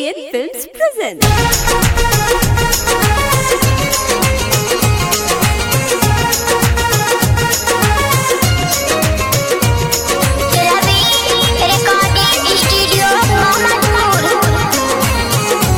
ABN Films presents. Ravi recording studio Mohammadpur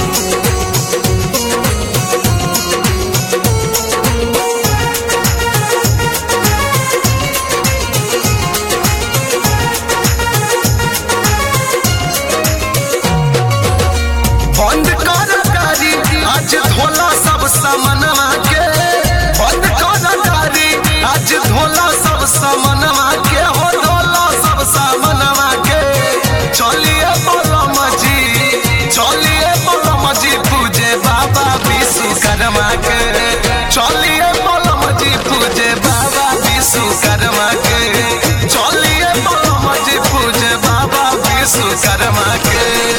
बंद कर गाड़ी आज धोला सब सामनवा के बंद कर गाड़ी आज धोला सब सामनवा के हो धोला सब सामनवा के चलिए बोलम जी चलिए बोलम जी पूजे बाबा विश्वकर्मा के चलिए बोलम जी पूजे बाबा विश्वकर्मा के चलिए बोलम जी पूजे बाबा विश्वकर्मा के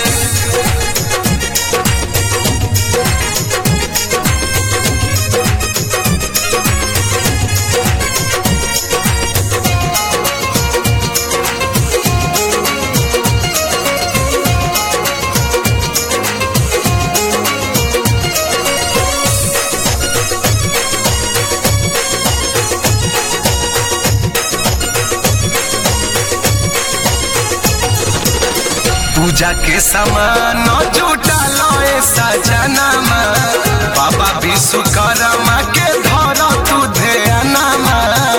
पूजा के सामान जुटा लए सजनमा बाबा विश्वकर्मा के धर तू ध्यानमा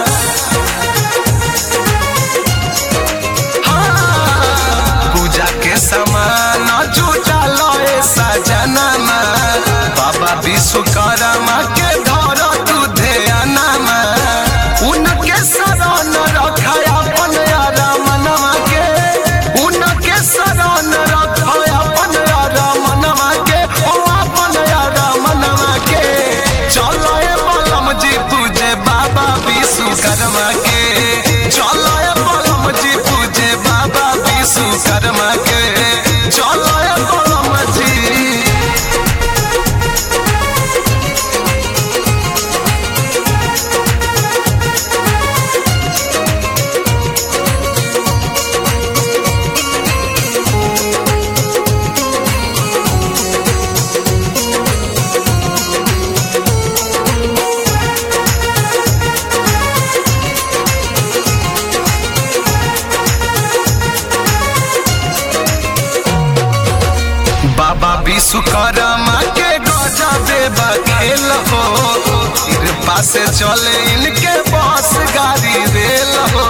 हाँ, पूजा के सामान जुटा लए सजनमा बाबा विश्वकर्मा के धर तू ध्यानमा उनके शरण रखा अपन रमनवा के उनके शरण रखा अपन रमनवा के ओ अपन रमनवा के चलो ए बलम जी पूजे बाबा विश्वकर्मा के चलो ए बलम जी पूजे बाबा विश्वकर्मा के चलो ए बलम जी बाबा विश्वकर्मा के गजबे बखेल हो कृपा से चले इनके बस गाड़ी रेल हो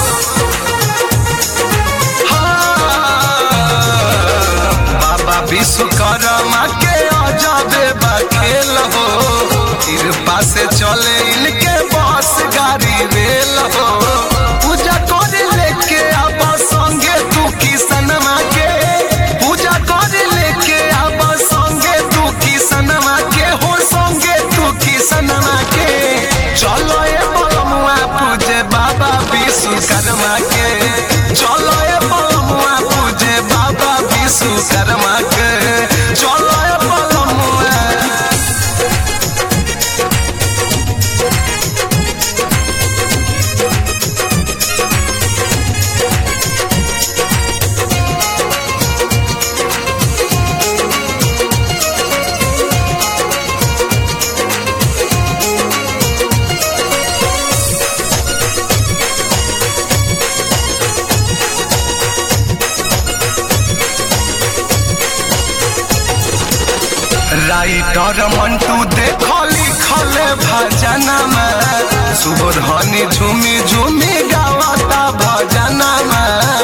हाँ, बाबा विश्वकर्मा के अजबे बखेल हो कृपा से चले इनके बस गाड़ी रेल हो पूजा करे लेके अब संगे तू किसनमा के पूजा करे लेके अब संगे तू किसनमा के हो संगे तू किसनमा के चलो ए बलमुआ पूजे बाबा विश्वकर्मा के चलो ए बलमुआ पूजे बाबा विश्वकर्मा के चलो ए बलमुआ राइटर मंटू देखो लिखल भजनमा सुबोधनी झूमी झूमी गावता भजनमा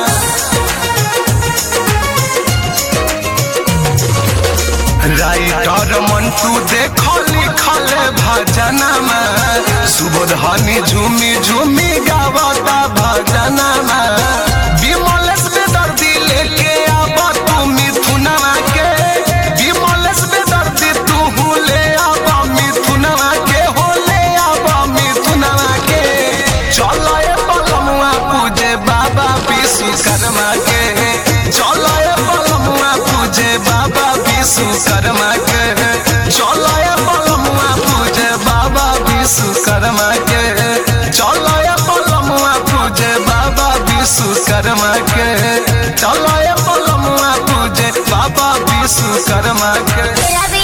राइटर मंटू देखो लिखल भजनमा सुबोधनी झूमी झूमी गावता भजनमा विमलेश बेदर्दी लेके आब तू मिथुनवा के विमलेश बेदर्दी तू ले आब मिथुनवा के हो ले आब मिथुनवा के चलो ए बलमुआ पूजे बाबा विश्वकर्मा के चलो ए बलमुआ पूजे बाबा विश्वकर्मा के चलो ए बलमुआ पूजे बाबा विश्वकर्मा के चलो ए बलमुआ पूजे बाबा विश्वकर्मा के चलो ए बलमुआ पूजे बाबा विश्व विश्वकर्मा के तेरा